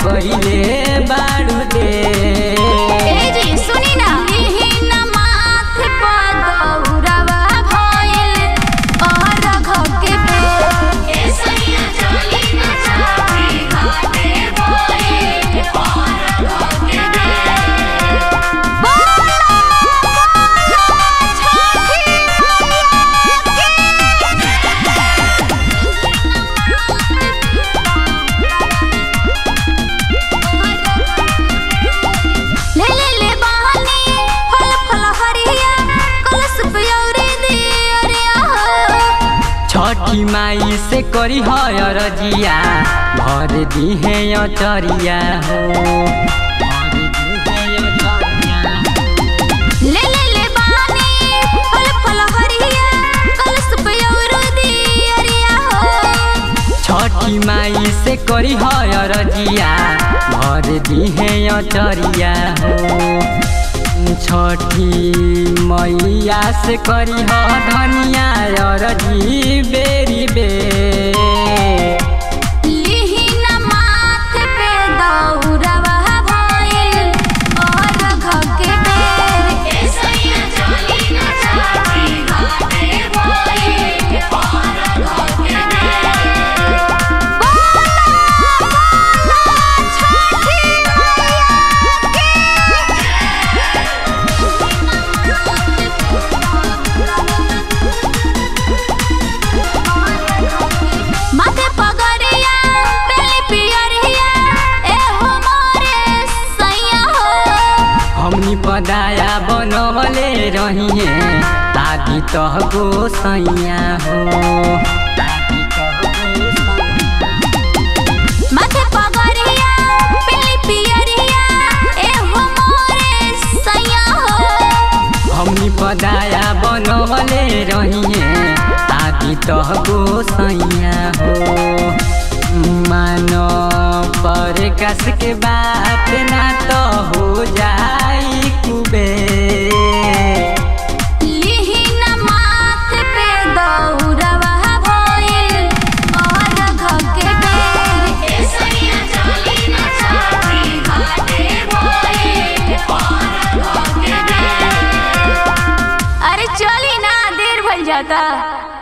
कइले बाड़ू दे ए जी सुनी ना इही ना माथ पर दौरावा भइल और घ के पे ए सैया चली ना चाची घाटे भइल और घ के पे बोला बोला छठी ले ले ले बहानी फल फल हरिया कलश पे औरी दियरिया हो छठी माई से करी है रजिया भर दी है अचरिया हो भर दी है अचरिया ले ले ले बहानी फल फल हरिया कलश पे औरी दियरिया हो छठी माई से करी है रजिया भर दी है अचरिया हो छठी मैया से करी ह धनिया रजी बेरी बे लिही ना माथ पे दौरावा भइल और घ के बेर ए सैया चली ना चाची घाटे भइल और घ के बेर बोला बोला छठी माथे पगड़िया पेली पियरिया ए हो मोरे सैया हो हमनी पदाया बनवले रहिए दादी तह गो सैया हो दादी तह गो सैया। माथे पगड़िया पेली पियरिया ए हो मोरे सैया हो हमनी पदाया बनवले रहिए दादी तह गो सैया हो मानो पर कस के बात ना तो हो जाई कुबे लिही ना माथ पे दौरावा भइल और घ के बेर ए सैया चली ना चाची घाटे भइल और घ के बेर अरे चली ना देर भइल जाता